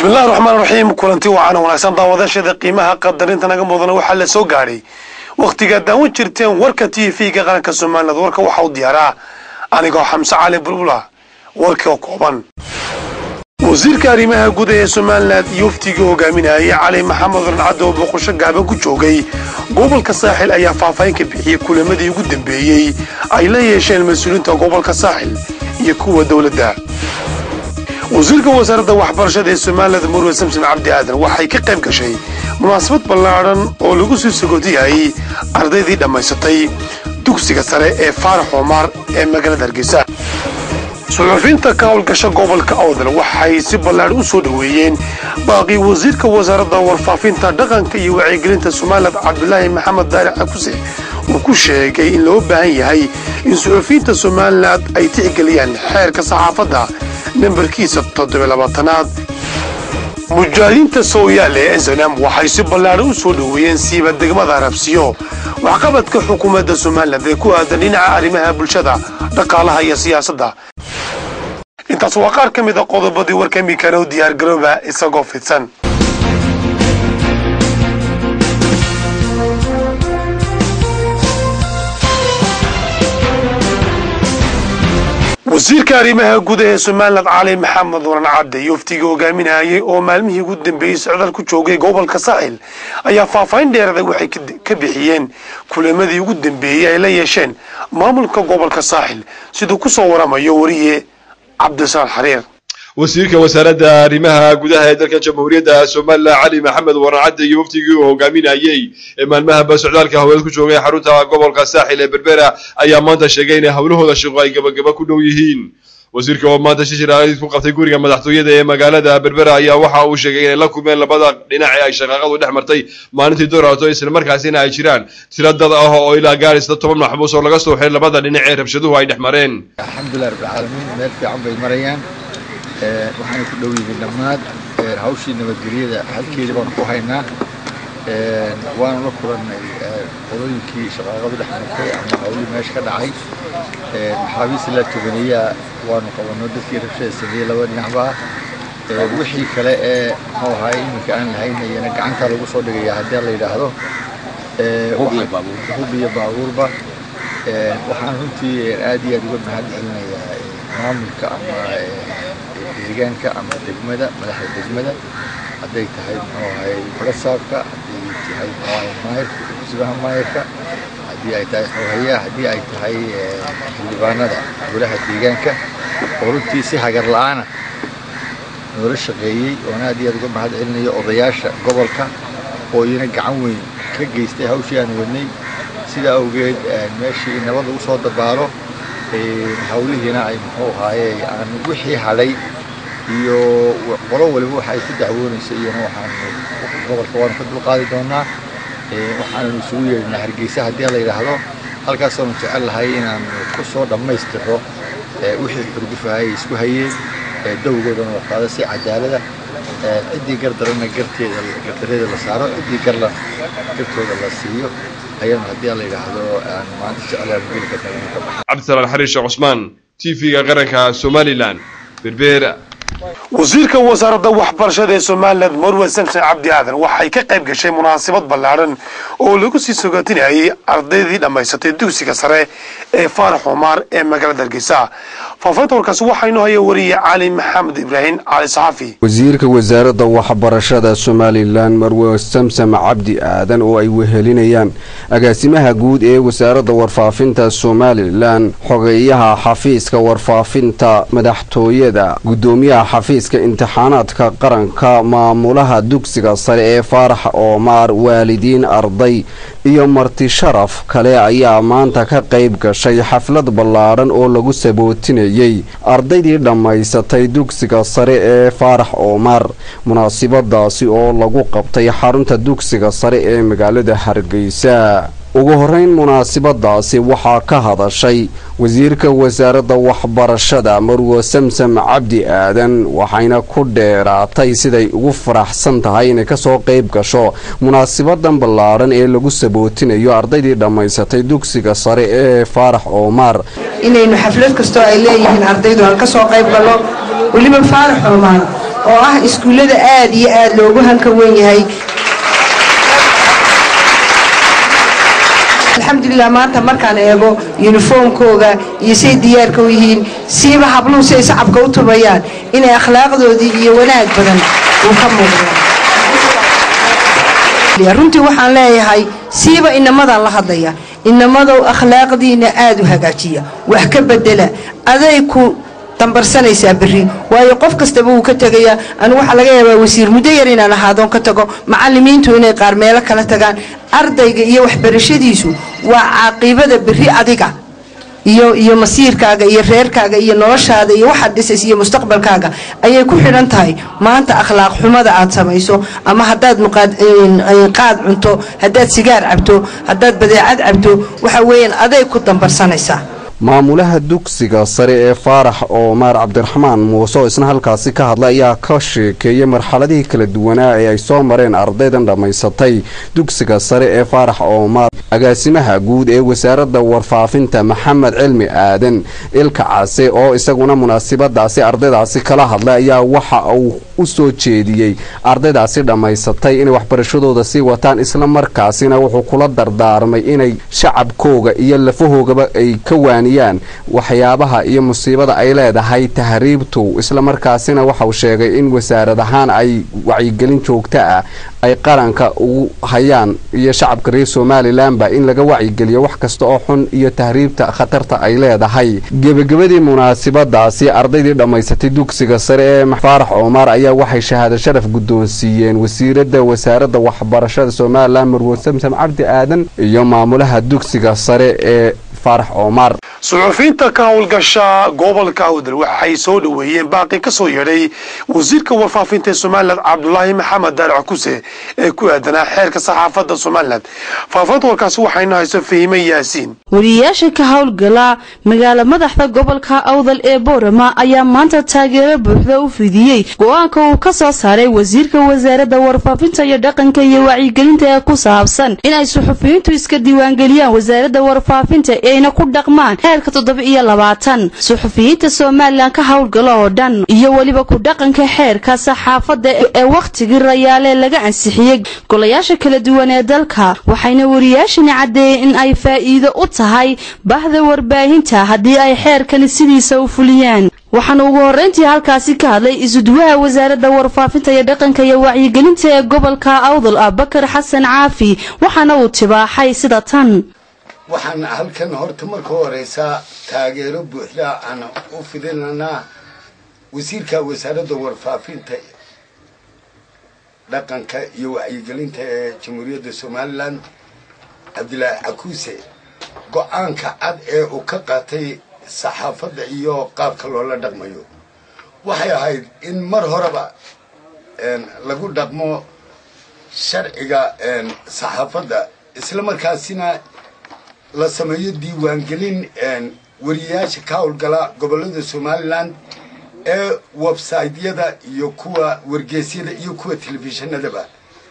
bismillahi raxmaan raxiim kulanti wacan wanaagsan daawadaashada qiimaha qadarinta naga mudana waxaa la soo gaadhay wakhtigaad daawan jirteen warka t v-ga qaranka somaliland warka waxaa u diyaaraa anigoo xamse cali bulbula warkii oo kooban wasiirka arrimaha guda ee somalilan iyo waftigii hogaaminayay cali maxamed rancadde oo boqosho gaaban ku joogay gobolka saaxil ayaa faahfaahin ka bixiyey kulamadii ugu dambeeyey ay la yeesheen mas-uuliyiinta gobolka saaxil iyo kuwa dowladda wasiirka wasaaradda waxbarashada ee somaliland murwe samson cabdi aadan waxay ka qayb gashay munaasabad ballaadhan oo lagu sii sagoodiyayay ardaydii dhammaysatay dugsiga sare ee faarax omar ee magaalada hargeysa suxufiyiinta ka howlgasha gobolka awdal waxay si ballaadhan u soo dhoweeyeen baaqii wasiirka wasaaradda warfaafinta dhaqanka iyo wacyigelinta somaliland cabdulaahi maxamed daaric cakuse uu ku sheegay in loo baahan yahay in suxufiyiinta somaliland ay tixgeliyaan xeerka saxaafadda nambarkiisa toddobylabaatanaad mujaahidiinta sooyaale ee snam waxay si ballaadhan u soo dhoweeyeen siiba degmada arabsiyo waxqabadka xukuumadda somaliland ee ku aadan dhinaca arrimaha bulshada dhaqaalaha iyo siyaasadda intaas waa qaar ka mid a qodobadii warka imikana u diyaargarooba isagoo fidsan wasiirka arrimaha guda ee somaliland cali maxamed waran cadde iyo waftigii hogaaminayay oo maalmihii ugu dambeeyey socdaal ku joogay gobolka saaxil ayaa faahfaahin dheerada waxay ka bixiyeen kulamadii ugu dambeeyey ay la yeesheen maamulka gobolka saaxil siduu ku soo waramayo wariye cabdisaal xariir wasiirka wasaaradda arrimaha gudaha ee dalka jamhuuriyadda somalilan cali maxamed warancadde iyo waftigii uu hogaaminayey ee maalmahaba socdaalka hawleed ku joogay xarunta gobolka saaxil ee berbera ayaa maanta sheegay inay howlahooda shaqo ay gabagaba ku dhow yihiin wasiirka oo maanta shishir aadid ku qabtay guriga madaxtooyada ee magaalada berbera ayaa waxa uu sheegay inay la kulmeen labada dhinac ee ay shaqaaqadu dhex martay maalintii dooraato islamarkaasina ay jiraan tiro dad ah oo ilaa gaaraysa toban maxbuus oo laga soo xiray labada dhinac ee rabshaduhu ay dhex mareen alxamdulilah rabbilcaalamiin meel fiican bay marayaan waxaana ku dhow yihiin dhammaad hawshii nabadgelyada halkeedii baanu ku haynaa waanu la kulannay qolooyinkii shaqaaqadu dhex martay ama hawlihii meesha ka dhacay maxaabiista la toganeeyaa waanu qabanno dadkii rabshada sameeyey laba dhinacba wixii kale ee muxuu ahaay iminka aan lahaynayana gacanta lagu soo dhigaya haddii la yidhaahdo hub iyo baabuurba waxaan runtii aad iyo aad uga mahad celinayaa maamulka ama deegaanka ama degmada madaxda degmada hadday tahay muxuu ahay farasaabka hadday tahay muxuu ahay maayirka kusibaha maayirka haddii ay tahay xoohayaha haddii ay tahay xildhibaanada golaha deegaanka oo runtii si hagar la-aana noola shaqeeyey oona aad iyo aad uga mahad celinayo odayaasha gobolka oo iyana gacan weyn ka geystay hawshii aan wadnay sidaa awgeed meeshii nabad lagu soo dabaalo hawlihiina ay muxuu ahaaye aan wixii hadhay iyo qolo waliba waxa ay ku dacwoonayso iyana waxaan gobolka waanu ka dulqaadi doonaa waxaananu isugu yeedhinaa hargeysa haddii la yidhaahdo halkaasaanu jecel lahay inaan ku soo dhammaystiro wixii xurgufahay ay isku hayeen dawgoodana la qaado si cadaalada ciddii gardarana garteeda gardareeda la saaro ciddii garla gartooda la siiyo ayanu haddii la yidhaahdo aan maanta jeclaan geli karna ka baxa cabdisalaan xariir sheekh cusmaan t v-ga qaranka somalilan berbera wasiirka wasaaradda waxbarashada ee somaliland marwe samson cabdi aadan waxay ka qayb gashay munaasabad ballaadhan oo lagu sii sogaatinayay ardaydii dhammaysatay dugsiga sare ee faarax omar ee magaalada hargeysa faafaynta warkaasi waxaa inoo haya wariye cali maxamed ibraahim cali saxafi wasiirka wasaaradda waxbarashada somalilan marwe samsam cabdi aadan oo ay wehelinayaan agaasimaha guud ee wasaaradda warfaafinta somalilan xogeeyaha xafiiska warfaafinta madaxtooyada gudoomiyaha xafiiska imtixaanaadka qaranka maamulaha dugsiga sare ee faarax oomaar waalidiin arday iyo marti sharaf kale ayaa maanta ka qayb gashay xaflad ballaadhan oo lagu sabootinayay ardaydii dhammaysatay dugsiga sare ee faarax oomaar munaasibadaasi oo lagu qabtay xarunta dugsiga sare ee magaalada hargeysa ugu horeyn munaasibadaasi waxaa ka hadashay wasiirka wasaaradda waxbarashada marwo samsam cabdi aadan waxayna ku dheeraatay siday ugu faraxsan tahay inay kasoo qayb gasho munaasabadan ballaadhan ee lagu sabootinayo ardaydii dhammaysatay dugsiga sare ee faarax oomaar inaynu xaflad kastoo ay leeyihiin ardaydu aan ka soo qayb gallo weliba faarax oomaan oo ah iskuullada aad iyo aad loogu hanka wen yahay alxamdulilah maanta markaan eego yuniformkooga iyo say diyaarka u yihiin siiba habluhu siay sacabka u tubayaan inay akhlaaqdoodii iyo wanaag badan uu ka muuqdo runtii waxaan leeyahay siiba inamadan la hadlaya inamadow akhlaaqdiina aad u hagaajiya wax ka bedela aday ku dambarsanaysaa berri waayo qof kastaba wuu ka tegayaa anigu waxaa laga yaabaa wasiir muddo yar inaan ahaadoon ka tago macallimiintu inay qaar meelo kala tagaan ardayga iyo waxbarashadiisu waa caaqibada berri adiga iyo iyo masiirkaaga iyo reerkaaga iyo noloshaada iyo waxaad dhisays iyo mustaqbalkaaga ayay ku xidhan tahay maanta akhlaaq xumada aad samayso ama haddaad qaad cunto haddaad sigaar cabto haddaad badeecad cabto waxa weeyaan aday ku dambarsanaysaa maamulaha dugsiga sare ee faarax oomaar cabdiraxmaan muuse oo isna halkaasi ka hadla ayaa ka sheekeeyay marxaladihii kala duwanaa ee ay soo mareen ardaydan dhammaysatay dugsiga sare ee faarax oomaar agaasimaha guud ee wasaaradda warfaafinta maxamed cilmi aadan ilka case oo isaguna munaasibadaasi ardaydaasi kala hadlay ayaa waxa uu u soo jeediyey ardaydaasi dhammaysatay inay waxbarashadooda sii wataan islamarkaasina wuxuu kula dardaarmay inay shacabkooga iyo lafahoogaba ay ka waaniyaan waxyaabaha iyo musiibada ay leedahay tahriibtu islamarkaasina waxauu sheegay in wasaarad ahaan ay wacyigelin joogto ah ay qaranka ugu hayaan iyo shacabka reer somalilanba in laga wacyigeliyo wax kasta oo xun iyo tahriibta khatarta ay leedahay gebagabadii munaasibadaasi ardaydii dhammaysatay dugsiga sare ee faarax oomaar ayaa waxay shahaado sharaf guddoonsiiyeen wasiirada wasaaradda waxbarashada somalilan marwo samsam cabdi aadan iyo maamulaha dugsiga sare ee faarax oomaar suxufiyiinta ka howlgasha gobolka awdal waxay soo dhoweeyeen baaqi ka soo yeedhay wasiirka warfaafinta ee somalilan cabdulaahi maxamed daarac kuse ee ku aadanaa xeerka saxaafadda somalilan faahfaahinta warkaasi waxaynu hayso fahime yaasiin wariyayaasha ka howlgala magaala madaxda gobolka awdal ee boorama ayaa maanta taageero buuxda u fidiyey go-aanka uu ka soo saaray wasiirka wasaaradda warfaafinta iyo dhaqanka iyo wacyigelinta ee ku saabsan inay suxufiyiintu iska diiwaangeliyaan wasaaradda warfaafinta eeyna ku dhaqmaan xeerka toddoba iyo labaatan suxufiyiinta somalilan ka howlgala oo dhan iyo weliba ku dhaqanka xeerka saxaafadda ee wakhtigii rayaale laga ansixiyey golayaasha kala duwan ee dalka waxayna wariyaashani caddeeyeen in ay faa'iido u tahay bahda warbaahinta haddii ay xeerkani sidiisa u fuliyaan waxaana ugu horreyntii halkaasi ka hadlay isuduwaha wasaaradda warfaafinta iyo dhaqanka iyo wacyigelinta ee gobolka awdal ah bakar xasan caafi waxaana uu tibaaxay sida tan waxaan halkan horta marka horeysaa taageero buuxda aan u fidinanaa wasiirka wasaaradda warfaafinta dhaqanka iyo wacyigelinta ee jamhuuriyadda somalilan cabdilaahi cakuuse go-aanka cad ee uu ka qaatay saxaafadda iyo qaabka loola dhaqmayo waxay ahayd in mar horeba lagu dhaqmo sharciga saxaafadda isla markaasina la sameeyo diiwaangelin wariyayaasha ka howlgala gobollada somalilan ee websaytyada iyo kuwa wargeysyada iyo kuwa telefishinadaba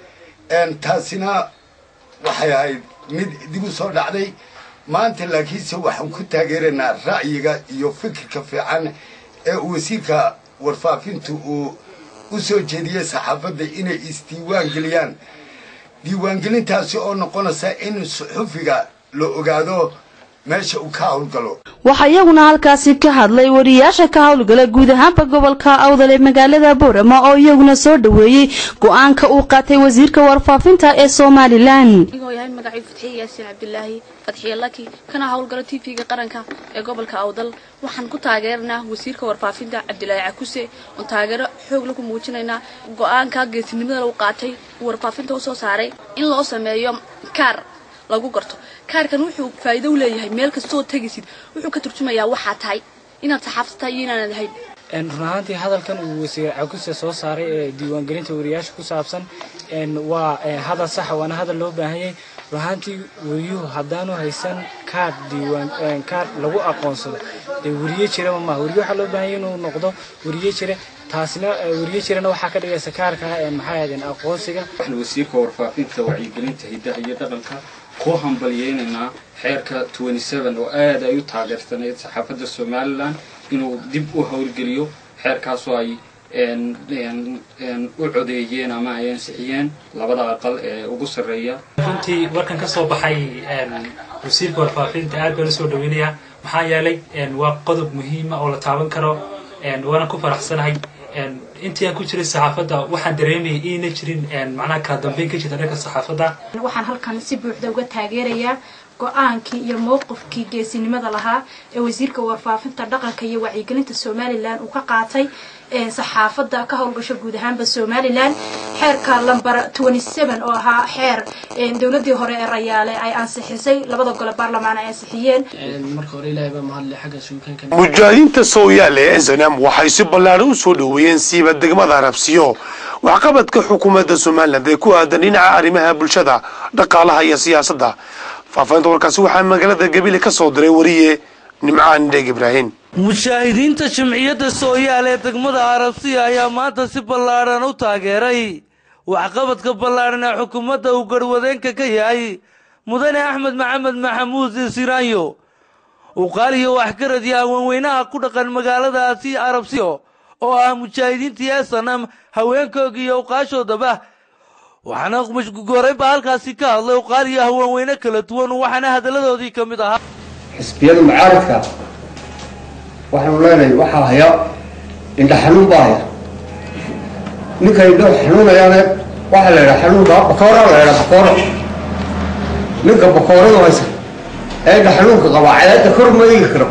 taasina waxay ahayd mid dib u soo dhacday maanta laakiinse waxaan ku taageeraynaa ra'yiga iyo fikirka fiican ee wasiirka warfaafintu uu u soo jeediyey saxaafadda inay isdiiwaan geliyaan diiwaangelintaasi oo noqonaysa in suxufiga la ogaado meesha uu ka howlgalo waxaa iyaguna halkaasi ka hadlay wariyayaasha ka howlgala guud ahaanba gobolka awdal ee magaalada boorama oo iyaguna soo dhoweeyey go-aanka uu qaatay wasiirka warfaafinta ee somalilan anigoo yahay magacii fatxiye yaasiin cabdilaahi fatxiye laki kana howlgalo t v-ga qaranka ee gobolka awdal waxaan ku taageeranaa wasiirka warfaafinta cabdilaahi cakuse oon taageero xoog laku muujinaynaa go-aanka geesinimada lagu qaatay uu warfaafinta usoo saaray in loo sameeyo kaar lagu garto kaarkan wuxuu faa'iido u leeyahay meel kastoo tegaysid wuxuu ka turjumayaa waxaa tahay inaad saxaafad tahay iyo inaanad ahayn run ahaantii hadalkan uu wasiir cakuse soo saaray ee diiwaangelinta wariyaasha ku saabsan waa hadal saxa waana hadal loo baahanyay run ahaantii wariyuhu haddaanu haysan kaar diiwaan kaar lagu aqoonsado dee wariye jiraba maaha wariye waxaa loo baahanya inuu noqdo wariye jira taasina wariye jirana waxaa ka dhigaysa kaarka maxay ahaydeen aqoonsiga waxaan wasiirka warfaafinta wacyigelinta hiddaha iyo dhaqanka ku hambalyeynaynaa xeerka oo aad ay u taageersaneyd saxaafadda somalilan inuu dib u howlgeliyo xeerkaasoo ay u codeeyeen ama ay ansixiyeen labada aqal ee ugu sarreeya runtii warkan ka soo baxay wasiirka warfaafinta aad baa la soo dhaweynayaa maxaa yeelay waa qodob muhiima oo la taaban karo waana ku faraxsanahay intii aan ku jiray saxaafadda waxaan dareemayay inayna jirin macnaha kala dambeyn ka jirta dhanka saxaafadda waxaan halkan si buuxda uga taageerayaa go-aankii iyo mowqifkii geesinimada lahaa ee wasiirka warfaafinta dhaqanka iyo wacyigelinta somalilan uu ka qaatay saxaafadda ka howlgasho guud ahaanba somalilan xeerka lamber oo ahaa xeer dowladii hore ee rayaale ay ansixisay labada gole baarlamaan ay ansixiyeen marka hore ilaahay baa mahadle xagga suugaanka mujaahidiinta sooyaale ee snm waxay si ballaaran u soo dhoweeyeen siiba degmada arabsiyo waxqabadka xukuumadda somalilan ee ku aadan dhinaca arrimaha bulshada dhaqaalaha iyo siyaasadda faafahinta warkaasi waxaa magaalada gabile ka soo diray wariye nimcaan dheeg ibraahim mushaahidiinta jimciyadda sooyaal ee degmada arabsiya ayaa maanta si ballaadhan u taageeray waxqabadka ballaadhan ee xukuumadda uu garwadeenka ka yahay mudane axmed maxamed maxamuud siraanyo uqaaliyo waxgarad iyo haweenweynaha ku dhaqan magaaladaasi arabsiyo oo ah mujaahidiintii esanam haweenkooga iyo uqaashoodaba waxaana goreynba halkaasi ka hadlay uqaaliyo haweenweyne kala duwan waxaana hadalladoodii ka mid ahaa xisbiyada mucaaradka waxaanu leenahay waxaa haya indha xanuun baa haya ninka indho xanuunayaane waxaa la yidhaha xanuunka bakoora la yidhaha bakooro ninka bakooradu haysa ee indha xanuunka qabaa cadaadda kor ma eegi karo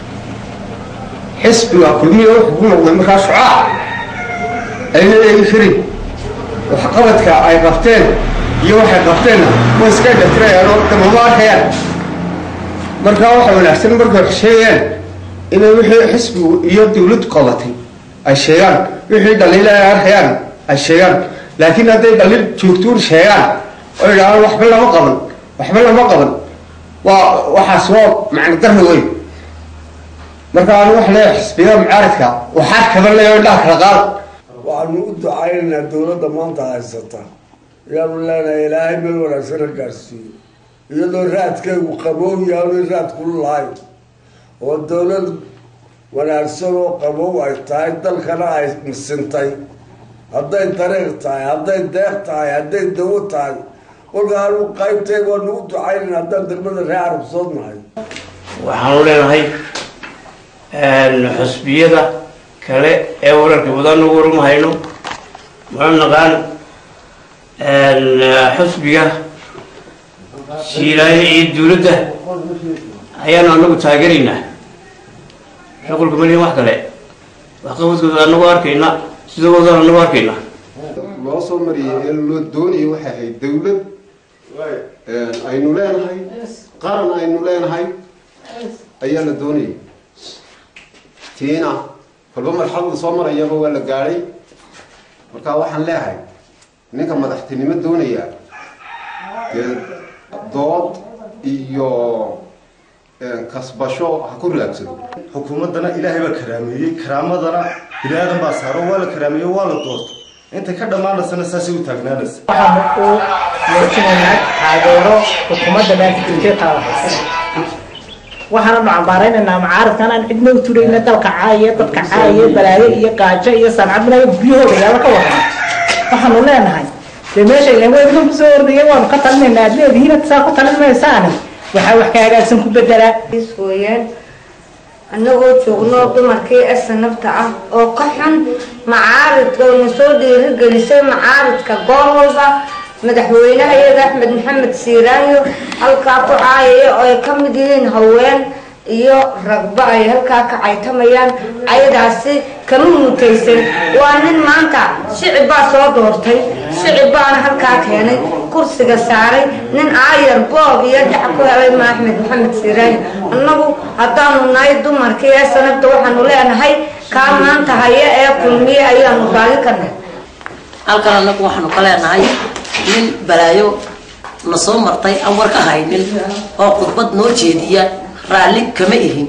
xisbiga kulmiya wuxuu ku noqday markaa shucaac ayna eegi karin waxqabadka ay qabteen iyo waxay qabteenna way iska dhatirayaan oo damama arkayaan markaa waxa wanaagsan markay wax sheegayaan inay wixii xisbigu iyo dawladdu qabatay ay sheegaan wixii dhaliila ay arkayaan ay sheegaan laakiin hadday dhaliil joogtuun sheegaan oo idhahaan waxba lama qaban waxba lama qaban waa waxaas waa macno darri weyn marka anu waxa leeyahay xisbiyada mucaaradka waxaa kaba leeyahay indhaha kala qaada waxaanu u ducaynaynaa dawladda maanta haysata ayaanu leenahay ilaahay meel wanaagsana gaarsiiyo iyadoo raadkaygu qabow yaanu raad kulu lahayn oo dawlad wanaagsan oo qabow ay tahay dalkana ay misintay hadday dariiq tahay hadday deeq tahay hadday dawo tahay kolka anu qaybtayga waa nagu ducaynayn haddaan degmada ree carabsood nahay waxaanu leenahay xusbiyada kale ee wararka badan ugu warmahayno muxuu naqaan xusbiga shiilaayo iyo dawladda ayaanu anagu taageeraynaa shuqulka malihin wax kale waxqabadkooda anagu arkayna sidoodan anagu arkayna loo soo mariyay ee loo doonayay waxay ahayd dawlad aynu leenahay qaran aynu leenahay ayaa la doonayay tiina kolba marxaladu soo marayaba waa la gaadhay marka waxaan leeyahay ninka madaxtinimo doonaya dee dood iyo kasbasho ha ku raagsado xukuumaddana ilaahay baa karaameeyey karaamadana bini aadan baa saaro waa la karaameeyey waa la doortay intay ka dhammaanaysana saasay u taagnaanaysa waxaanu u muujinaynaa taageero xukuumadda dhaafijirtee taada waxaananu cambaaraynaynaa mucaaradkan aan cidna u turayna dalka caaye dadka caaye balaayo iyo gaajo iyo sancad minaga guryahooda yaaba ka wadan waxaanu leenahay dee meesha ilan weydna kusoo ordaya waanu ka talinaynaa aad leedihiin saa ku talin maysaani waxaa wax ka hagaagsan ku bedelaa weyaan annagoo joogno dumarkii esanabta ah oo ka xun macaaridka oo na soo dhiirigelisay macaaridka goor walba madaxweynaha iyada axmed maxamed siiraanyo halkaa ku caayaya oo ay ka mid yihiin haween iyo ragba ay halkaa ka caytamayaan ayadaasi kama mutaysan waa nin maanta shicib baa soo doortay shicib baana halkaa keenay kursiga saaray nin aayar boob iyo dhac ku helay ma axmed maxamed siiraanyo annagu haddaanu nahay dumarkii ee sanabta waxaanu leenahay kaa maanta haya ee kulmiye ayaanu raali ka nahay halkan annagu waxaanu ka leenahay nin balaayo na soo martay aan war ka haynin oo khudbad noo jeediya raalli kama ihin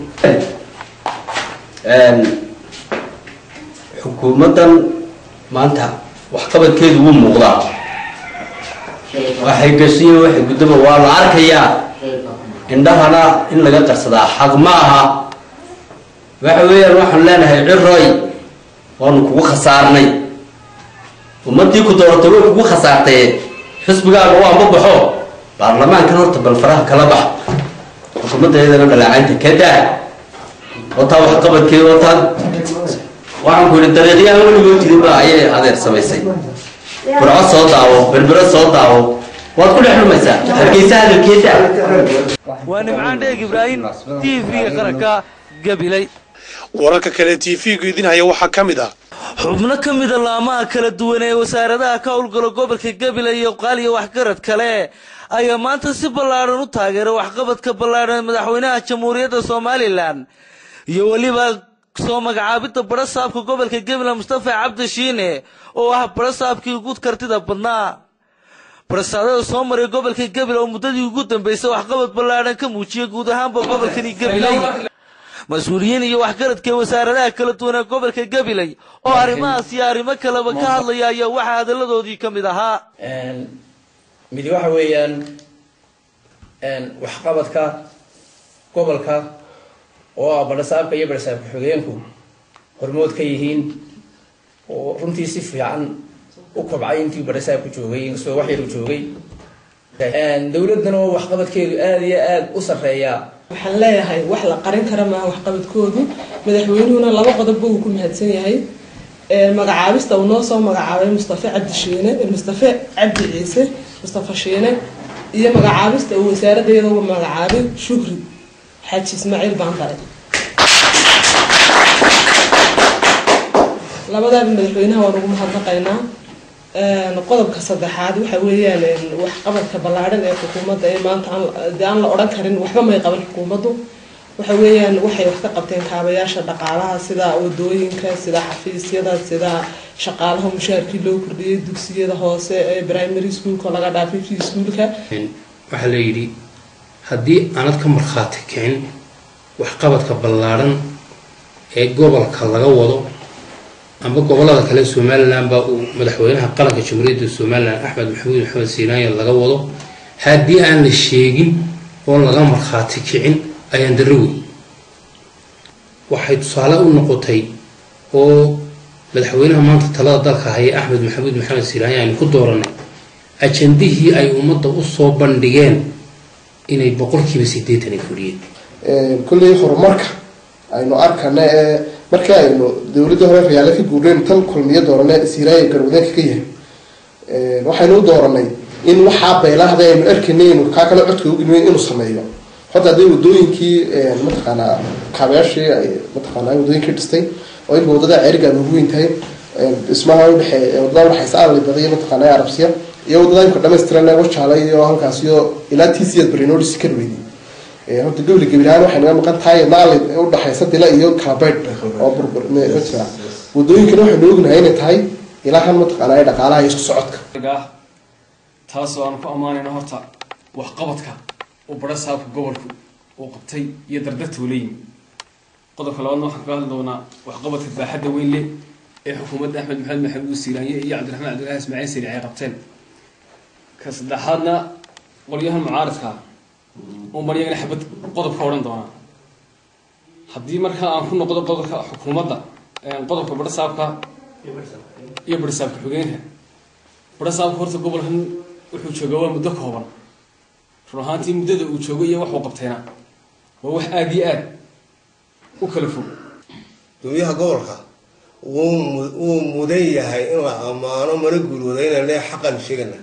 xukuumaddan maanta waxqabadkeedu wuu muuqdaa waxay gasiyo waxay guddaba waa la arkayaa indhahana in laga qarsadaa xaq ma aha waxa weeyaan waxaan leenahay ciroy waanu kugu khasaarnay ummadii ku dooratay way kugu khasaartee xisbigaaga u anbabaxo baarlamaankan horta bal faraha kala bax xukuumaddeedana dhaleecaynta ka daa wataa waxqabadkeeda wataa waxaan ku yidhi dariiqyahan weligood jirinba ayay adeer samaysay burco soo daawo berbero soo daawo waad ku dhex dhumaysaa hargeysa hadalkeeda waa nimcaan dheeg ibraahim t v-ga qaranka gabilay wararka kale t v-gu idinhaya waxaa ka mid ah xubno ka mida laamaha kala duwan ee wasaaradaha ka howlgala gobolka gabilay iyo qaaliya waxgarad kale ayaa maanta si ballaadhan u taageeray waxqabadka ballaadhan ee madaxweynaha jamhuuriyadda somalilan iyo weliba soo magacaabidda barasaabka gobolka gabiley mustafa cabdi shiine oo ah barasaabkii ugu kartida badnaa barasaadada soo maray gobolka gabiley oo muddadii ugu dambeysay waxqabad ballaadhan ka muujiyay guud ahaanba gobolkani gabiley mas-uuliyiin iyo waxgaradka wasaaradaha kala duwan ee gobolka gabiley oo arrimahaas iyo arrimo kaleba ka hadlaya ayaa waxaa hadalladoodii ka mid ahaa midi waxa weeyaan waxqabadka gobolka oo ah barasaabka iyo barasaabka xogeenku hormood ka yihiin oo runtii si fiican u kobcay intii barasaabku joogay inkastoo wax yar u joogay dowladdan oo waxqabadkeedu aada iyo aada u sarreeyaa waxaan leeyahay wax la qarin kara maaha waxqabadkoodu madaxweynuhuna laba qodobba uu ku mahadsan yahay magacaabista uu noo soo magacaabay mustafe cabdi shiine mustafe cabdi ciise mustafa shiine iyo magacaabista uu wasaaradda iyada uga magacaabay shukri xaaji ismaaciil baandare labadaaba madaxweynaha waan ugu mahadnaqaynaa qodobka saddexaad waxa weeyaan waxqabadka ballaadhan ee xukuumadda ee maanta dee aan la odhan karin waxba may qaban xukuumaddu waxa weeyaan waxay wax ka qabteen kaabayaasha dhaqaalaha sida wadooyinka sida xafiisyada sida shaqaalaha mushaarkii loo kordhiyey dugsiyada hoose ee primary schoolka laga dhaafay fi schoolka waxaa la yidhi haddii aanad ka markhaati kicin waxqabadka ballaadhan ee gobolka laga wado amba gobolada kale somalilan baa uu madaxweynaha qaranka jamhuuriyadda somalilan axmed maxamuud maxamed siinaaya laga wado haddii aan la sheegin oo laga markhaati kicin ayaan darro wey waxay tusaale u noqotay oo madaxweynaha maanta talada dalka haya axmed maxamuud maxamed siinaaya aynu ku dooranay ajandihii ay ummadda u soo bandhigeen inay boqolkiiba siddeetan ay fuliyeen kulley horumarka aynu arkana ee markii aynu dowladda hore rayaale ka guurneen tan kulmiyo doorane siiraaya garwadeenka ka yahay waxaynu u dooranay in waxaa beelahda aynu arkaynay inu kaa kale codka ugelin inuu sameeyo hadda hadday wadooyinkii mataqaanaa kaabayaashii ay mataqaanaa wadooyinkii dhistay oo inba wadada ceerigaad ugu weyn tahay dhismaha udhexe wadada udhexaysa aalay badaya mataqaanaa arabsiya iyo wadada imka dhamaystiran wajaala iyo halkaas iyo ilaa tcad barinodis ka dhaweyday horta gobli gabilahaan waxay naga maqan tahay naali udhexaysa dila iyo kalabaydh oo burbur ma jira wadooyinkana waxaynu ognahay inay tahay ilaahan mataqaanaa ee dhaqaalaha iyo isku socodka taasoo aan ku ammaanayno horta waxqabadka uu bara saabka gobolku uu qabtay iyo dardarta uu la yimi qodobka labaadna waxaan kaga hadli doonaa waxqabadka baaxadda weyn leh ee xukuumadda axmed maxamed maxamuud siiraanye iyo cabdiraxmaan cabdillahi ismaaciil siri ay qabteen ka saddexaadna qolyahan mucaaradka uu maryagana xabad qodobka odhan doonaa haddii markaa aan ku noqdo qodobka xukuumadda qodobka barasaabka iyo barasaabka xogeenka barasaabka horta gobolkan wuxuu joogaa waa muddo kooban run ahaantii muddada uu joogo iyo waxuu qabtayna waa wax aada iyo aad u kala fog gudoomiyaha gobolka wuu mudan yahay in la ammaano mana guulwadayna lee xaqan sheegana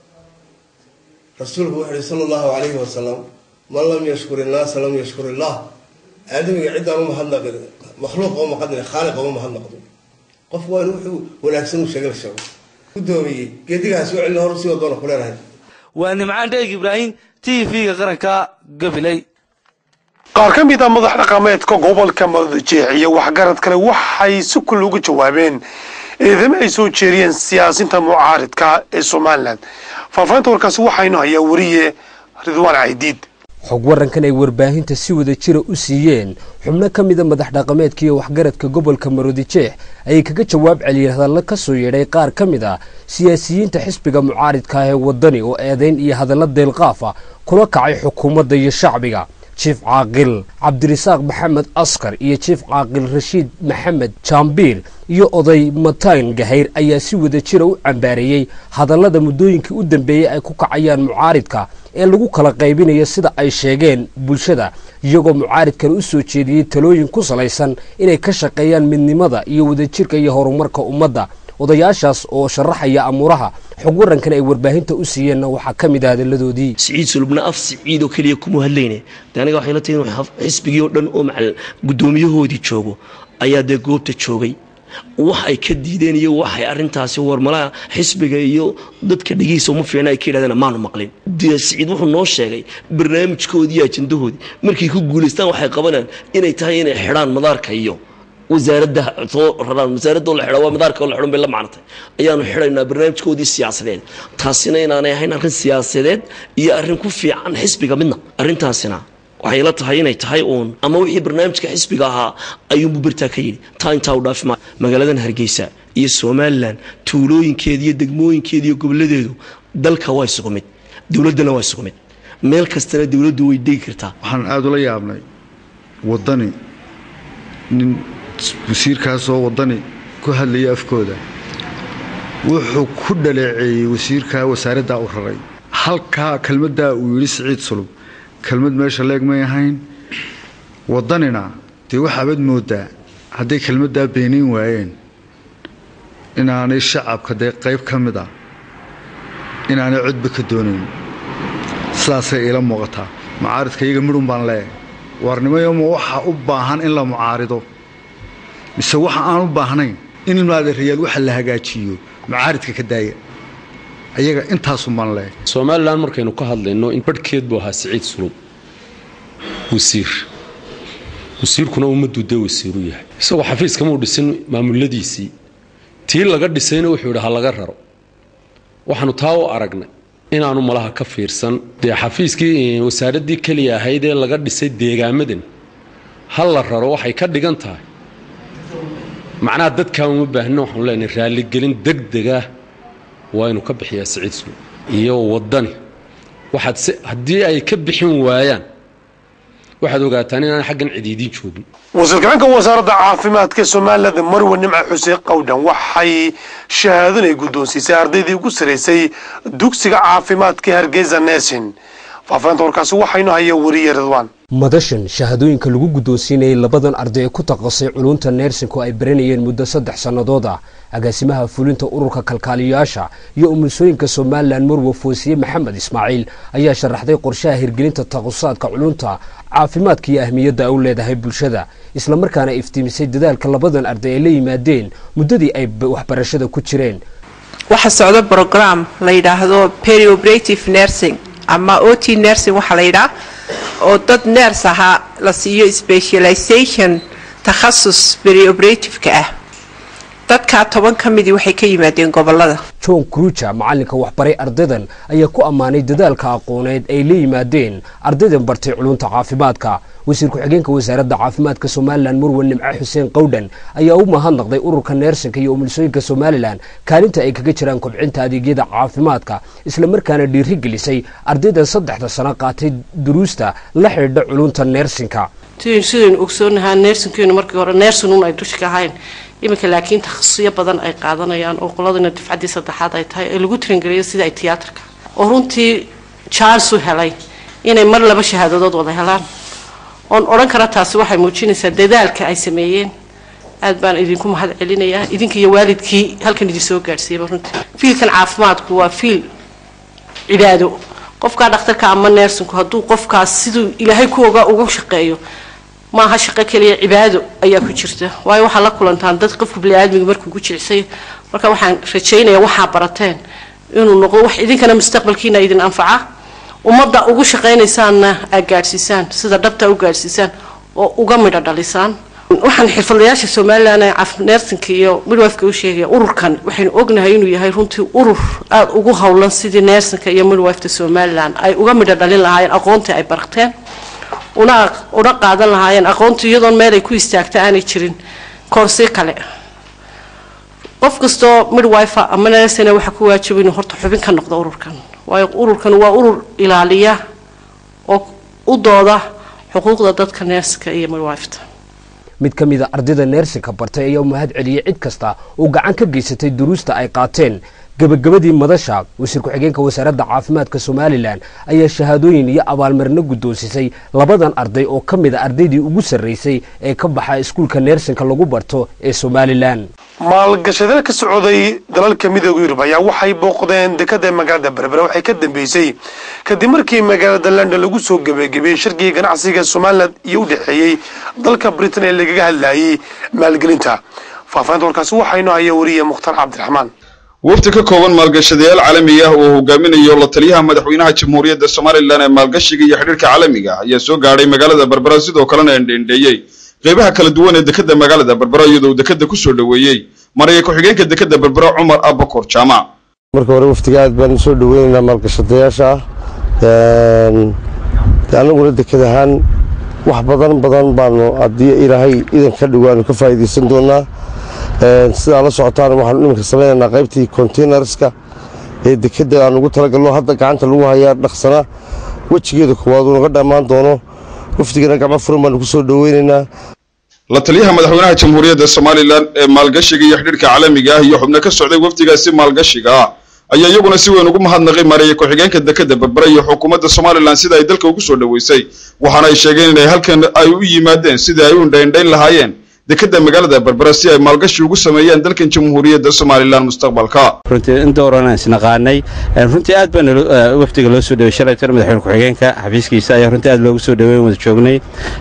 rasuulku wuxu uhi sala allahu calayhi wasalam man lam yashkur innaasa lam yashkur illah aadamiga ciddaan u mahadnaqin makhluuq oo maqadin khaaliq oo mahadnaqdo qof waa in wuxuu wanaagsan u sheegay la sheego gudoomiyey geedigaas oo cilli hor sii wadoona ku leenahay waa nimcaan dheeg ibraahim t v-ga qaranka gabiley qaar ka mid a madax dhaqameedka gobolka madajeex iyo waxgarad kale waxay si kul uga jawaabeen eedamo ay soo jeeriyeen siyaasinta mucaaridka ee somalilan faahfaahinta warkaasi waxaynu hayaa weriye ridwaan caydiid xog warankan ay warbaahinta si wada jira u siiyeen xubno ka mida madax dhaqameedka iyo waxgaradka gobolka maroodijeex ayay kaga jawaab celiyeen hadallo ka soo yeedhay qaar ka mid ah siyaasiyiinta xisbiga mucaaridka ah ee wadani oo eedayn iyo hadallo deelqaaf ah kula kacay xukuumadda iyo shacbiga jiif caaqil cabdirisaaq maxamed askar iyo jiif caaqil rashiid maxamed jaambiir iyo oday matayn gahayr ayaa si wada jira u cambaareeyey hadallada muddooyinkii u dambeeyey ay ku kacayaan mucaaridka ee lagu kala qaybinayo sida ay sheegeen bulshada iyagoo mucaaridkan u soo jeediyey talooyin ku salaysan inay ka shaqeeyaan midnimada iyo wadajirka iyo horumarka ummadda odayaashaas oo sharaxaya amuuraha xog warankan ay warbaahinta u siiyeenna waxaa ka mid ah hadalladoodii siciid sulubna af siciid oo keliya kuma hadlayne de aniga waxay la tahay in xisbigii oo dhan oo macal guddoomiyahoodii joogo ayaa dee goobta joogay wax ay ka diideen iyo waxay arintaasi warmalaha xisbiga iyo dadka dhigihiisa uma fiicna ay ka yidhahdeen maanu maqlin dee siciid wuxuu noo sheegay barnaamijkoodii iyo ajandahoodii markay ku guulaystaan waxay qabanayaan inay tahay inay xidhaan madaarka iyo wasaaradda soo raraan wasaaradda la xidha waa madaarka la xidhan bay la macnatay ayaanu xidhaynaa barnaamijkoodii siyaasadeed taasina inaanay ahayn arrin siyaasadeed iyo arrin ku fiican xisbiga midna arrintaasina waxay la tahay inay tahay uun ama wixii barnaamijka xisbiga ahaa ayuunbu bertaa ka yidhi taa intaa u dhaafi maayo magaaladan hargeysa iyo somalilan tuulooyinkeeda iyo degmooyinkeeda iyo gobolladeedu dalka waa isugu mid dowladdana waa isugu mid meel kastana dowladdu way degi kartaa waxaan aada ula yaabnay waddani nin wasiirkaasoo waddani ku hadlaya afkooda wuxuu ku dhaleeceeyey wasiirkaa wasaaraddaa u raray halkaa kelmaddaa uu yidhi siciid sulub kelmad meesha leeg may ahayn waddanina dee waxaabaad mooddaa hadday kelmaddaa beenayn waayeen inaanay shacabka dee qayb ka mid ah inaanay codba ka doonayn sidaasay iila muuqataa mucaaridka iyaga midhun baan leeyahay waarnimayoma waxaa u baahan in la mucaarido mise waxa aan u baahnayn in maadeerayaal waxa la hagaajiyo mucaaridka ka daaya ayaga intaasun baan leeyahay somalilan markaynu ka hadlayno in barhkeed buu ahaa siciid sulub wasiir wasiirkuna ummaduu dee wasiiru yahay isagoo xafiiskamuu dhisin maamuladiisii tii laga dhisayna wuxuu yidhi ha laga raro waxaanu taa u aragnay inaanu malaha ka fiirsan dee xafiiskii wasaaraddii keliya ahayd ee laga dhisay deegaamadan ha la raro waxay ka dhigan tahay macnaha dadkaa uma baahno waxaanu leenahay raalligelin degdegah waa inuu ka bixiyaa siciid sulub iyo waddani waxaad se haddii ay ka bixin waayaan waxaad ogaataan inaan xaggan cidiidiin joogin wasiirka-xigeenka wasaaradda caafimaadka somaliland marwe nimca xuseen qowdhan waxay shahaadon ay guddoonsiisay ardaydii ugu saraysay dugsiga caafimaadka hargeysa nesin faafahinta warkaasi waxaynu haya wariye ridwaan madashan shahaadooyinka lagu guddoonsiinayay labadan arday ee ku taqasay culunta neersinku ay baranayeen muddo saddex sannadood ah agaasimaha fulinta ururka kalkaaliyayaasha iyo umulisooyinka somalilan marwe foosiye maxamed ismaaciil ayaa sharaxday qorshaha hirgelinta taqusaadka culunta caafimaadka iyo ahmiyadda ay u leedahay bulshada islamarkaana iftiimisay dadaalka labadan arday ay la yimaadeen muddadii ay waxbarashada ku jireen waxaa socda brogram la yidhaahdo perioperative nursing ama o t nursing waxaa la yidhaha oo dad neers ahaa la siiyo specialization takhasus perioperativeka ah dadkaa toban ka midii waxay ka yimaadeen gobolada john kruja macalinka waxbaray ardaydan ayaa ku ammaanay dadaalka aqooneed ay la yimaadeen ardaydan bartay culunta caafimaadka wasiir ku-xigeenka wasaaradda caafimaadka somalilan murwe nimco xuseen qowdhan ayaa u mahadnaqday ururka neersanka iyo umulisooyinka somalilan kaalinta ay kaga jiraan kobcinta adeegyada caafimaadka islamarkaana dhiiri gelisay ardaydan saddexda sano qaatay duruusta la xidhiidha culunta neersinka sidaynu ogsoonahaa neersinkeenu markii hore neersinun ay dusha ka ahayn iminka laakiin takhasusiyo badan ay qaadanayaan oo qoladina dufcaddii saddexaad ay tahay ee lagu tiringeliyo sida ay tiyaatarka oo runtii charles u helay inay mar laba shahaadadood wada helaan oon odhan kara taasi waxay muujinaysaa dadaalka ay sameeyeen aad baan idinku mahad celinayaa idinka iyo waalidkii halkan idin soo gaadhsiiyaba runtii fiilkan caafimaadku waa fiil cibaado qofkaa dhakhtarka ama neersinku hadduu qofkaas siduu ilaahay ku ogaa ugu shaqeeyo maaha shaqo keliya cibaado ayaa ku jirta waayo waxaa la kulantaan dad qofku biniaadmiga markuu ku jicsay marka waxaan rajaynayaa waxaa barateen inuu noqdo wax idinkana mustaqbalkiina idin anfaca ummadda ugu shaqaynaysaanna aad gaadhsiisaan sida dhabta u gaadhsiisaan oo uga midho dhalisaan waxaan xirfadlayaasha somalilan ee neersinka iyo midwifeka u sheegaya ururkan waxaynu ognahay inuu yahay runtii urur aada ugu howlan sidii neersinka iyo midwifeta somalilan ay uga midho dhalin lahaayeen aqoontii ay barteen una una qaadan lahaayeen aqoontu iyadoon meel ay ku istaagta aanay jirin koorsi kale qof kastoo midwife ama nersina waxaa ku waajaba inuu horta xubin ka noqdo ururkan waayo ururkan waa urur ilaaliya oo u dooda xuquuqda dadka neerska iyo midwifta mid ka mid a ardayda neersinka bartay ayaa u mahad celiyey cid kasta oo gacan ka geysatay duruusta ay qaateen gebagabadii madasha wasiir ku-xigeenka wasaaradda caafimaadka somalilan ayaa shahaadooyin iyo abaalmarino guddoonsisay labadan arday oo ka mid a ardaydii ugu sarraysay ee ka baxa iskuulka neersinka lagu barto ee somalilan maalgashadada ka socday dalalka midooda yurub ayaa waxay booqdeen dekada magaalada berbera waxay ka dambeysay kadib markii magaalada london lagu soo gebagabeeyey shirkii ganacsiga somalilan iyo u dhexeeyey dalka britain ee lagaga hadlayay maalgelinta faahfaahinta warkaasi waxaynu haya wariye mukhtaar cabdiraxmaan wafdi ka kooban maalgashadayaal caalami ah oo hogaaminayo la taliyaha madaxweynaha jamhuuriyadda somalilan ee maalgashiga iyo xidhiirka caalamiga ah ayaa soo gaadhay magaalada berbera sidoo kalena endheendheeyey qeybaha kala duwan ee dekada magaalada berbera iyadoo dekada ku soo dhoweeyey maraya ku-xigeenka dekada berbera cumar abakor jaamac marka hore waftiga aad baan usoo dhaweynaynaa maalgashadayaasha annaguna dekad ahaan wax badan badan baanu haddii ilaahay idan ka dhigo ka faa'iidaysan doonaa sidaa la socotaan waxaanu iminka samaynaynaa qaybtii containerska ee dekadda aan ugu talagalno hadda gacanta lagu hayaa dhaqsana wejigeeda koowaad uu naga dhammaan doono wafdigana gacmo furan baanu ku soo dhoweynaynaa la taliyaha madaxweynaha jamhuuriyadda somalilan ee maalgashiga iyo xidhiirka caalamiga ah iyo xubno ka socday wafdigaasi maalgashiga ah ayaa iyaguna si weyn ugu mahadnaqay mareeya ku-xigeenka dekada berbera iyo xukuumadda somalilan sida ay dalka ugu soo dhoweysay waxaana ay sheegeen inay halkan ay u yimaadeen sidii ay u indhaindhayn lahaayeen dekada magaalada berbera si ay maalgashi ugu sameeyaan dalkan jamhuuriyadda somalilan mustaqbalka runtii inta horena isnaqaanay runtii aad baan wafdiga loo soo dhawey shalaytan madaxweyne ku-xigeenka xafiiskiisa ayaa runtii aad loogu soo dhaweyn wada joognay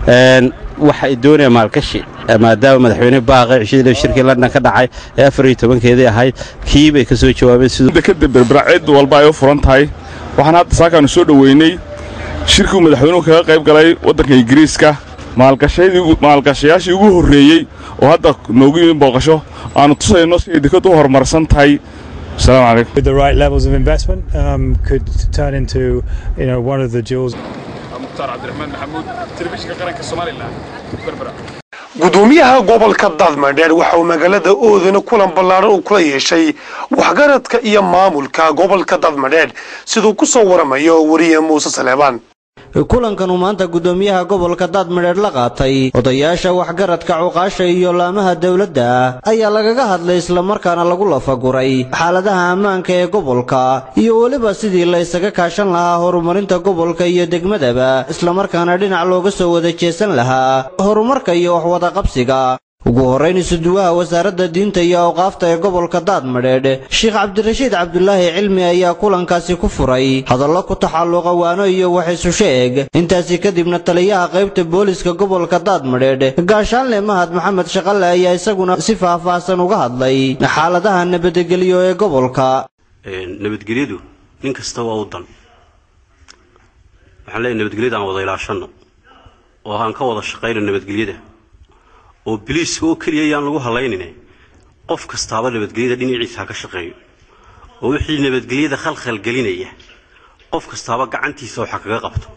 waxa ay doonayaan maalgashi maadaama madaxweyne baaqay cishadii shirkii london ka dhacay ee afar iyo tobankeedii ahayd kii bay ka soo jawaabeen siduu dekada berbera cid walba ay u furan tahay waxaan hadda saakaanu soo dhoweynay shirkii madaxweynuhu kaga qayb galay waddanka ingiriiska maalgashayaashii ugu horreeyey oo hadda noogu yimi booqasho aanu tusayno siday dekadu u horumarsan tahay السلام عليكم. With the right levels of investment, um, could turn into you know one of the jewels. mukhtaar cabdiraxmaan maxamuud telefishinka qaranka somalilan berbera gudoomiyaha gobolka daadmadheer waxa uu magaalada oodana kulan ballaaran uu kula yeeshay waxgaradka iyo maamulka gobolka daadmadheer siduu ku soo waramayo wariye muuse saleebaan kulankan uu maanta gudoomiyaha gobolka daadmadheer la qaatay odayaasha waxgaradka cuqaasha iyo laamaha dowladda ayaa lagaga hadlay islamarkaana lagu lafaguray xaaladaha ammaanka ee gobolka iyo weliba sidii la ysaga kaashan lahaa horumarinta gobolka iyo degmadaba islamarkaana dhinac looga soo wada jeesan lahaa horumarka iyo waxwadaqabsiga ugu horrayn isuduwaha wasaaradda diinta iyo awqaafta ee gobolka daadmadheedh sheekh cabdirashiid cabdulaahi cilmi ayaa kulankaasi ku furay hadallo ku taxalluqa waano iyo wax isu sheeg intaasi kadibna taliyaha qaybta booliska gobolka daadmadheedh gaashaanle mahad maxamed shaqalle ayaa isaguna si faahfaahsan uga hadlay xaaladaha nabadgelyo ee gobolka nabadgelyadu nin kasta waa u dan waxaan leeyahay nabadgelyada aan wada ilaashanno oo aan ka wada shaqayno nabadgelyada oo biliiska oo keliya yaan lagu halaynine qof kastaaba nabadgelyada dhinaciisa ha ka shaqeeyo oo wixii nabadgelyada khalkhal gelinaya qof kastaaba gacantiisa waxa kaga qabto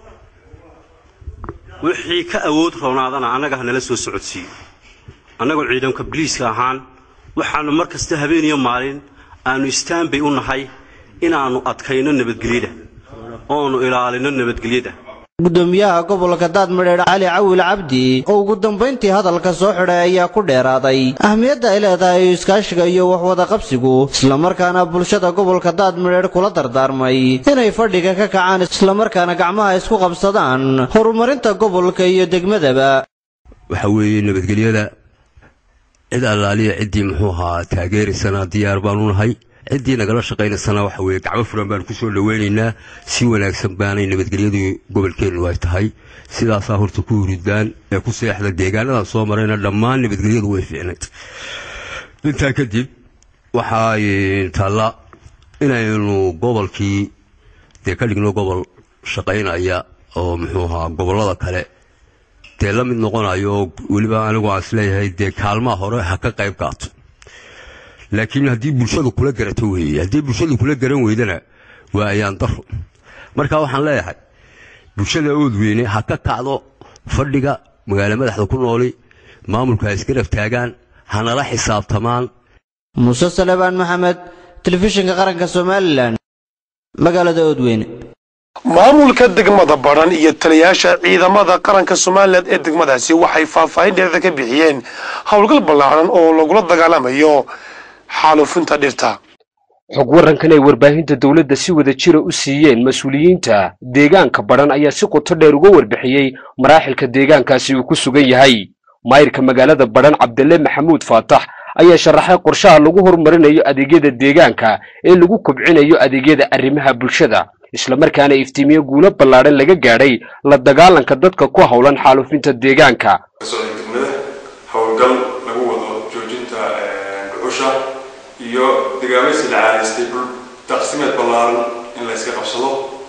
wixii ka awood roonaadana annaga ha nala soo socodsiiyo annagoo ciidanka biliiska ahaan waxaanu mar kasta habeen iyo maalin aanu istaanbay u nahay inaannu adkayno nabadgelyada oonu ilaalino nabadgelyada gudoomiyaha gobolka daadmadheedh cali cawil cabdi oo ugu dambayntii hadalka soo xidhay ayaa ku dheeraaday ahmiyadda ay leedahay iskaashiga iyo waxwadaqabsigu islamarkaana bulshada gobolka daadmadheedh kula dardaarmay inay fadhiga ka kacaan islamarkaana gacmaha isku qabsadaan horumarinta gobolka iyo degmadaba waxa weeye nabadgelyada cid allaaliya ciddii muxuu ahaa taageeraysana diyaar baanu nahay ciddii nagala shaqaynaysana waxa weeye gacmo furan baanu ku soo dhoweynaynaa si wanaagsan baanay nabadgelyadu gobolkeennu ay tahay sidaasaa horta ku hurudaan ee ku seexda deegaanadan soo marayna dhammaan nabadgelyadu way fiicnayd intaa kadib waxaa taalla inaynu gobolkii dee ka dhigno gobol shaqaynaya oo muxuu ahaa gobollada kale dee la mid noqonayo oo weliba anigu aan isleeyahay dee kaalmaha hore ha ka qayb qaato laakiin haddii bulshadu kula garato weeye haddii bulshadu kula garan weydana waa ayaan daro marka waxaan leeyahay bulshada ood weyne ha ka kacdo fadhiga magaalo madaxda ku nooli maamulka ha iska raftaagaan hanala xisaabtamaan muuse salebaan maxamed telefishinka qaranka somalilan magaalada oodweyne maamulka degmada badhan iyo taliyayaasha ciidamada qaranka somalilan ee degmadaasi waxay faahfaahin dheerda ka bixiyeen howlgal ballaaran oo lagula dagaalamayo xaalufinta dhirta xog warankan ay warbaahinta dowladda si wada jira u siiyeen mas-uuliyiinta deegaanka badhan ayaa si qoto dheer uga warbixiyey maraaxilka deegaankaasi uu ku sugan yahay maayirka magaalada badhan cabdille maxamuud faatax ayaa sharaxay qorshaha lagu horumarinayo adeegyada deegaanka ee lagu kobcinayo adeegyada arrimaha bulshada islamarkaana iftiimiyo guulo ballaadhan laga gaadhay la dagaalanka dadka ku howlan xaalufinta deegaanka degmada howlgal lagu wado joojinta dhuxusha iyo dagaamaysi la caadaystay dhul taqsimeed ballaaran in la iska qabsado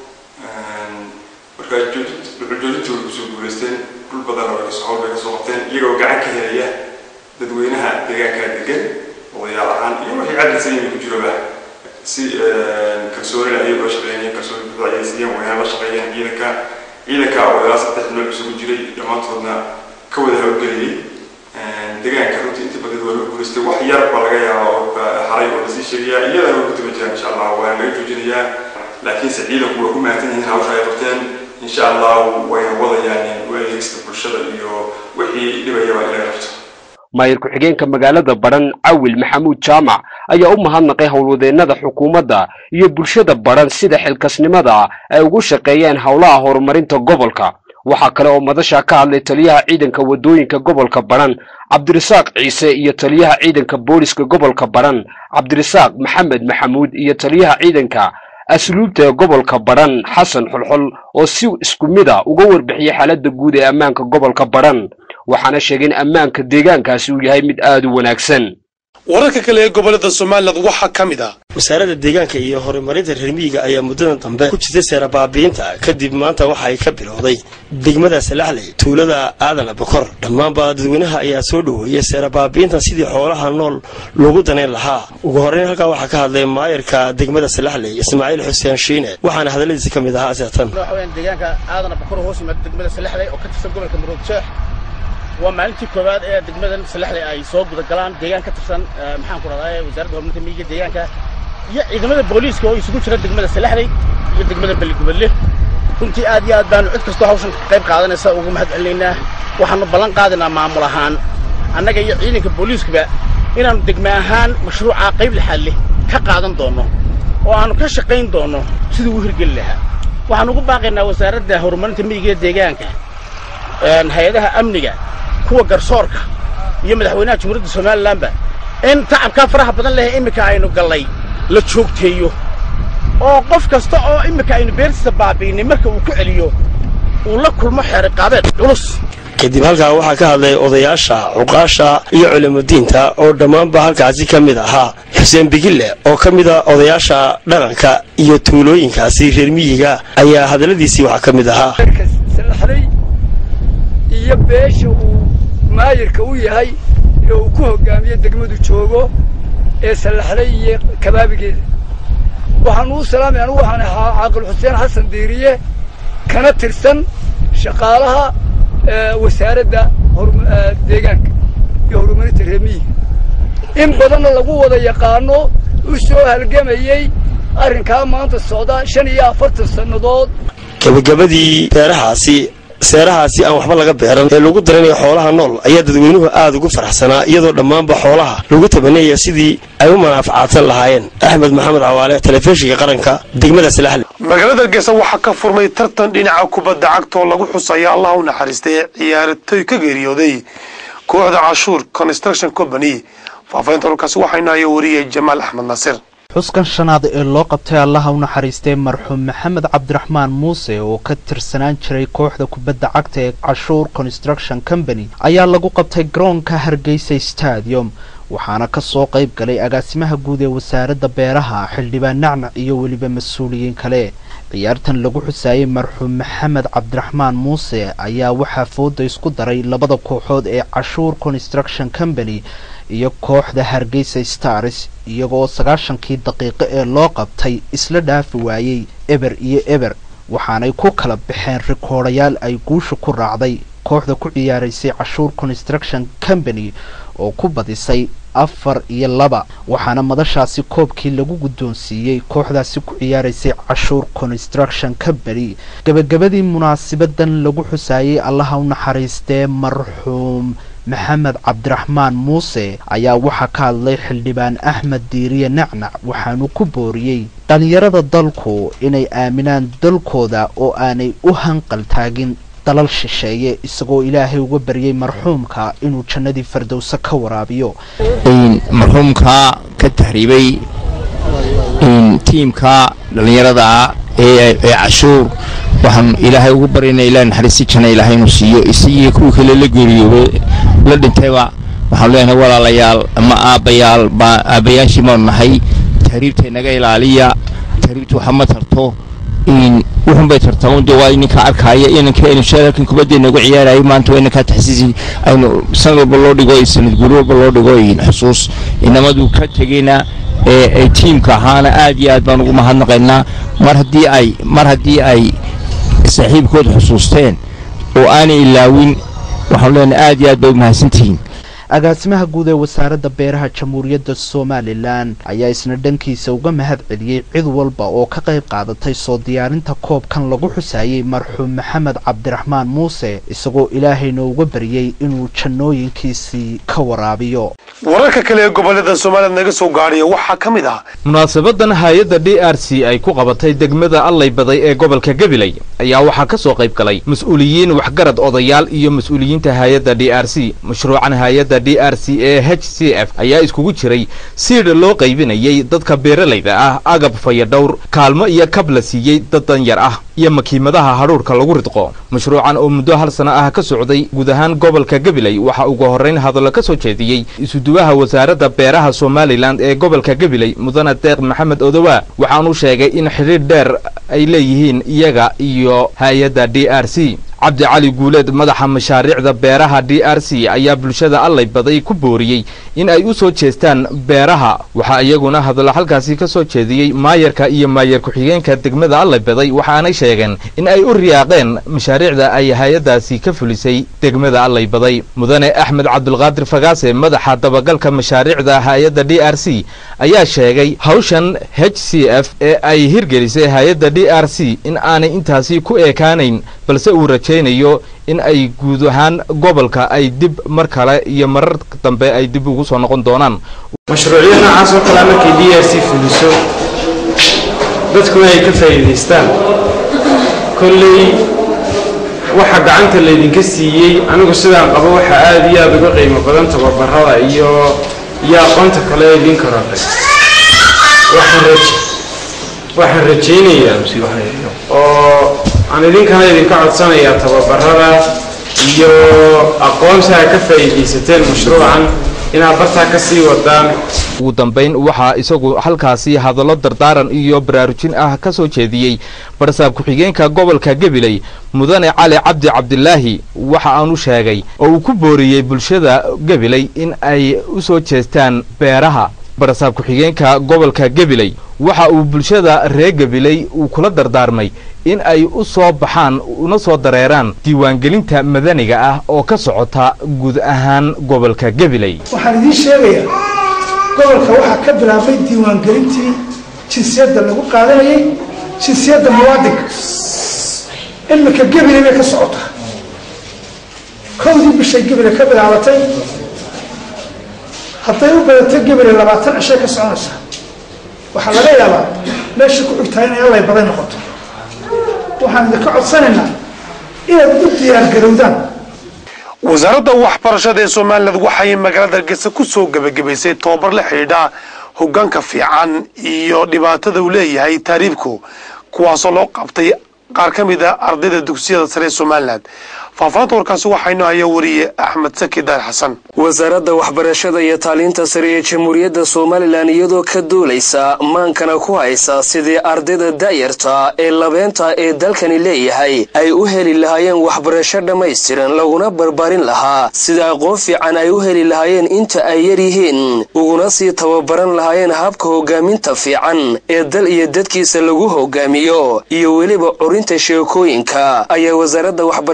marka dhuxul joojintii way kusoo guulaysteen dhul badan oo kasoo howl bay kasoo qabteen iyagoo gacan ka helaya dadweynaha deegaanka degan odayaal ahaan iyo wixii cadlisan yimi ku jiroba si kalsoonina ayagoo shaqeynaya kalsooni buuxda ayay siiyeen wayna la shaqeeyeen ciidanka ciidanka odayaal saddex nooc isugu jiray dhammaantoodna ka wada hawlgeliyey deegaanka runtii inta badan waa lagu guulaystay wax yar baa laga yaabaa oo haray oo lasii sheegayaa iyadana way ku taba jiraan insha allah waana laga joojinayaa laakiinse ciidanku way ku mahadsan yihiin hawsha ay qabteen insha allah wayna wadayaan u adeegsta bulshada iyo wixii dhibayaba in laga qabto maayir ku-xigeenka magaalada badhan cawil maxamuud jaamac ayaa u mahadnaqay howlwadeennada xukuumadda iyo bulshada badhan sida xilkasnimada ay ugu shaqeeyeen howlaha horumarinta gobolka waxaa kale oo madasha ka hadlay taliyaha ciidanka waddooyinka gobolka badhan cabdirasaaq ciise iyo taliyaha ciidanka booliska gobolka badhan cabdirasaaq maxamed maxamuud iyo taliyaha ciidanka asluubta ee gobolka badhan xasan xulxol oo si isku mid a uga warbixiyey xaaladda guud ee ammaanka gobolka badhan waxaana sheegay in ammaanka deegaankaasi uu yahay mid aad u wanaagsan wararka kale ee gobolada somaliland waxaa ka mid ah wasaaradda deegaanka iyo horumarinta reer miyiga ayaa muddadan dambe ku jirtay seera baabiinta kadib maanta waxa ay ka bilowday degmada salaxley tuulada aadan bokor dhammaanba dadweynaha ayaa soo dhoweeyay seera baabiintan sidii xoolaha nool loogu danayn lahaa ugu horreyn halkaa waxaa ka hadlay maayarka degmada salaxley ismaaciil xuseen shiine waxaana hadalladiisi ka mid ahaa seatan deegaanka aadan bokor hoos yimaada degmada salaxley oo ka tirsan gobolka maroodjeex waa maalintii koowaad ee degmadan salaxley ay soo gudagalaan deegaan ka tirsan maxaan ku rahdaa wasaaradda horumarinta miyiga deegaanka iyo ciidamada booliiska oo isugu jira degmada salaxley iyo degmada beligubadle runtii aad iyo aad baanu cid kastoo hawshan ka qayb qaadanaysa ugu mahad celinaynaa waxaanu ballan qaadaynaa maamul ahaan annaga iyo ciidanka booliiskaba inaannu degme ahaan mashruuca qayb lixaad leh ka qaadan doonno oo aanu ka shaqayn doonno siduu u hirgeli lahaa waxaan ugu baaqaynaa wasaaradda horumarinta miyiga ee deegaanka hay-adaha amniga kuwa garsoorka iyo madaxweynaha jamhuuriyadda somalilanba in tacabkaa faraha badan leh iminka aynu gallay la joogteeyo oo qof kasta oo iminka aynu beertiisa baabi'inay marka uu ku celiyo uu la kulmo xeeriqaabeed culus kadib halkaa waxaa ka hadlay odayaasha cuqaasha iyo culimudiinta oo dhammaanba halkaasi ka mid ahaa xuseen bigille oo ka mid a odayaasha dhaqanka iyo tuulooyinkaasi reer miyiga ayaa hadalladiisii waxaa ka mid ahaa iyo beesha uu maayirka u yahay ee uu ku hoggaamiyo degmadu joogo ee sallaxlay iyo kabaabigeeda waxaan uu salaamay anugu waxaan ahaa caaqil xuseen xasan diiriye kana tirsan shaqaalaha wasaaradda deegaanka iyo horumarinta reemiyiga in badanna lagu wada yaqaano u soo halgamayey arrinkaa maanta socda shan iyo afartan sannadood gebagabadii beerahaasi seerahaasi aan waxba laga beeran ee lagu daranayo xoolaha nool ayaa dadweynuhu aad ugu faraxsanaa iyadoo dhammaanba xoolaha lagu tabanaya sidii ay u manaafacaadsan lahaayeen axmed maxamed cawaale telefishinka qaranka degmada salaxle magaalada hargeysa waxaa ka furmay tartan dhinaca kubadda cagta oo lagu xusaya allah u naxariistay ee ciyaaratoy ka geeriyooday kooxda cashuur construction company faafahinta halkaasi waxaa inaayo wariyay jamaal axmed naasir xuskan shanaad ee loo qabtay allaha u naxariistay marxuum maxamed cabdiraxmaan muuse oo ka tirsanaan jiray kooxda kubadda cagta ee cashuur construction company ayaa lagu qabtay garoonka hargeysa stadium waxaana ka soo qayb galay agaasimaha guud ee wasaaradda beeraha xildhibaan nacnac iyo weliba mas-uuliyiin kale ciyaartan lagu xusaayey marxuum maxamed cabdiraxmaan muuse ayaa waxaa fooda isku daray labada kooxood ee cashuur construction company iyo kooxda hargeysa stars iyagoo sagaashankii daqiiqo ee loo qabtay isla dhaafi waayey eber iyo eber waxaanay ku kala baxeen rikoodhayaal ay guusha ku raacday kooxda ku ciyaaraysay cashuur construction company oo ku badisay afar iyo laba waxaana madashaasi koobkii lagu guddoonsiiyey kooxdaasi ku ciyaaraysay cashuur construction company gebagabadii munaasibadan lagu xusaayey allaha u naxariistee marxuum maxamed cabdiraxmaan muuse ayaa waxaa ka hadlay xildhibaan axmed diiriye nacnac waxaanu ku booriyey dhallinyarada dalku inay aaminaan dalkooda oo aanay u hanqal taagin dalal shisheeye isagoo ilaahay uga baryay marxuumka inuu jannadii fardowse ka waraabiyo marxuumka ka tahriibay tiimka dhallinyarada ee cashuur waxaan ilaahay ugu baryana ilahay naxariisti janna ilaahay inuu siiyo isagii kuwii kale la geeriyoobay la dhintayba waxaan leenahay walaalayaal ama aabbayaal baa aabbayaashii baanu nahay tahriibta inaga ilaaliya tahriibta waxa ma tarto wuxun bay tartaa un dee waa ininka arkaya inanka aynu sheelalkan kubadda inagu ciyaarayay maanta waa inankaa taxsiisi aynu sanad walba loo dhigo sanad guuri walba loo dhigo xusuus inamadu ka tegayna ee tiimka ahaana aad iyo aad baan ugu mahadnaqaynaa mar haddii ay mar haddii ay saaxiibkooda xusuusteen oo aanay ilaawin waxaanu leenahay aad iyo aad bay u mahadsantihiin agaasimaha guud ee wasaaradda beeraha jamhuuriyadda somalilan ayaa isna dhankiisa uga mahad celiyey cid walba oo ka qayb qaadatay soo diyaarinta koobkan lagu xusaayey marxuum maxamed cabdiraxmaan muuse isagoo ilaahayna uga baryey inuu jannooyinkiisii ka waraabiyo wararka kale ee gobollada soomaaliyad naga soo gaadhaya waxaa ka mid ah munaasabadan hay-adda d r c ay ku qabatay degmada allay baday ee gobolka gabiley ayaa waxaa ka soo qayb galay mas-uuliyiin waxgarad odayaal iyo mas-uuliyiinta hay-adda d r c mashruucan hay-adda d r c ee h c f ayaa iskugu jiray siidha loo qaybinayay dadka beeralayda ah agab fayadhowr kaalmo iyo kab la siiyey dad danyar ah iyo makiimadaha hadhuurhka lagu ridqo mashruucan oo muddo hal sano ah ka socday guud ahaan gobolka gabiley waxaa ugu horrayn hadallo ka soo jeediyey isuduwaha wasaaradda beeraha somalilan ee gobolka gabiley mudane deeq maxamed odowaa waxaanu sheegay in xidhiidh dheer ay leeyihiin iyaga iyo hay-adda d r c cabdi cali guuleed madaxa mashaariicda beeraha d r c ayaa bulshada allay baday ku booriyey in ay u soo jeestaan beeraha waxaa iyaguna hadallo halkaasi ka soo jeediyey maayarka iyo maayar ku-xigeenka degmada allay baday waxaanay sheegeen in ay u riyaaqeen mashaariicda ay hay-addaasi ka fulisay degmada allay baday mudane axmed cabdulqaadir fagaase madaxa dabagalka mashaariicda hay-adda d r c ayaa sheegay hawshan h c f ee ay hirgelisay hay-adda d r c in aanay intaasi ku eekaanayn balse uu rajaynayo in ay guud ahaan gobolka ay dib mar kale iyo marar dambe ay dib ugu soo noqon doonaan mashruucyo noocaas oo kalea markay d r c fuliso dadkuna ay ka faa'iidaystaan kolley waxa gacanta laydinka siiyey anigu sidaan qabo waxa aada iyo aada uga qiimo badan tababarada iyo iyo aqoonta kale ee idin korodhay waxaan rajaynayaa oo aan idinkana idinka codsanayaa tababarada iyo aqoontaa ka faa'iidaysateen mashruucan inaad bartaa ka sii wadaan ugu dambayn waxaa isagu halkaasi hadallo dardaaran iyo baraarujin ah ka soo jeediyey barsaab ku-xigeenka gobolka gabiley mudane cali cabdi cabdilaahi waxa aanu sheegay oo uu ku booriyey bulshada gabiley in ay u soo jeestaan beeraha barsaab ku-xigeenka gobolka gabiley waxa uu bulshada reer gabiley uu kula dardaarmay in ay u soo baxaan una soo dareeraan diiwaangelinta madaniga ah oo ka socota guud ahaan gobolka gabiley waxaan idiin sheegayaa gobolka waxaa ka bilaabmay diiwaangelintii jinsiyadda lagu qaadanayay jinsiyadda muwaadinka imika gabiley bay ka socotaa kowdii bishay gabiley ka bilaabatay hadday u badatay gabiley labaatan cishay ka soconaysaa waxaa laga yaabaa meesha ku xigtaa inay allay baday noqoto waxaan idinka codsanaynaa inaad u diyaargarowdaan wasaaradda waxbarashada ee somaliland waxay magaalada hargeysa ku soo gebagabaysay tobabar la xidhiidha hoggaanka fiican iyo dhibaatada uu leeyahay taariibku kuwaasoo loo qabtay qaar ka mid a ardayda dugsiyada sare ee somaliland faahfaahinta warkaasi waxaynu haya wariye axmed saki daar xasan wasaaradda waxbarashada iyo taaliinta sare ee jamhuuriyadda somalilan iyadoo ka duulaysa maankana ku haysa sidii ardayda da'yarta ee labeenta ee dalkani leeyahay ay u heli lahaayeen waxbarasho dhammaystiran laguna barbaarin lahaa sida aqoon fiican ay u heli lahaayeen inta ay yar yihiin uguna sii tababaran lahaayeen habka hogaaminta fiican ee dal iyo dadkiisa lagu hogaamiyo iyo weliba curinta sheekooyinka ayaa wasaaradda waxbarashada iyo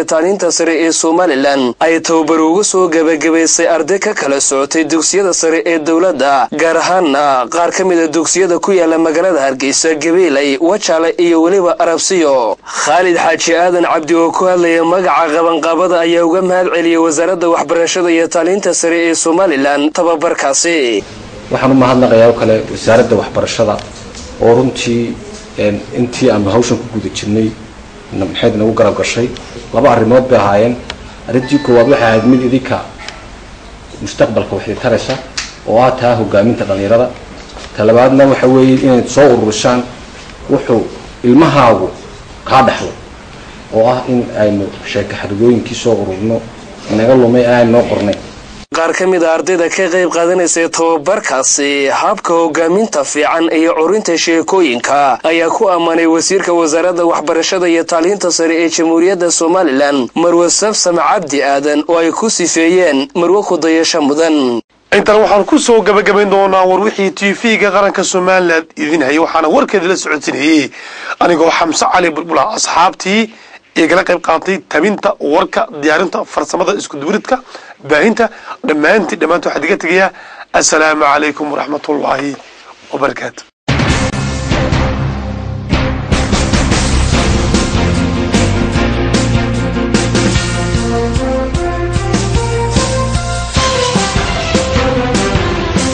iyo tacliinta sare ee somalilan ay tababar ugu soo gebagabaysay arday ka kala socotay dugsiyada sare ee dowladda gaar ahaana qaar ka mida dugsiyada ku yaala magaalada hargeysa gabeelay wajaale iyo weliba arabsiyo khaalid xaaji aadan cabdi oo ku hadlaya magaca qabanqaabada ayaa uga mahad celiyey wasaaradda waxbarashada iyo tacliinta sare ee somalilan tababarkaasi waxaan u mahadnaqayaa oo kale wasaaradda waxbarashada oo runtii intii aanu hawshan ku guda jirnay maxayd nagu garab gashay laba arrimood bay ahaayeen arrintii koowaad waxay ahayd mid idinka mustaqbalka waxay taraysa oo ah taa hogaaminta dhallinyarada talabaadna waxa weeye inayd soo ururisaan wuxuu ilmahaagu kaa dhexlo oo ah in aynu sheeka xarigooyinkii soo ururno inaga lumay aan noo qornay qaar ka mid a ardayda ka qayb qaadanaysa tababarkaasi habka hogaaminta fiican iyo curinta sheekooyinka ayaa ku ammaanay wasiirka wasaaradda waxbarashada iyo tacliinta sare ee jamhuuriyadda somalilan marwe sabsam cabdi aadan oo ay ku sifeeyeen marwe kudayasho mudan intan waxaan ku soo gabagabayn doonaa war wixii t v-ga qaranka somalilan idin hayay waxaana warkeeda la socodsinayey anigoo xamse cali bulbula asxaabtii igala qayb qaatay tabinta warka diyaarinta farsamada iskudubiridka baahinta dhammaantii dhammaanta waxaa diga tegayaa assalaamu calaykum waraxmatullaahi wabarakaatu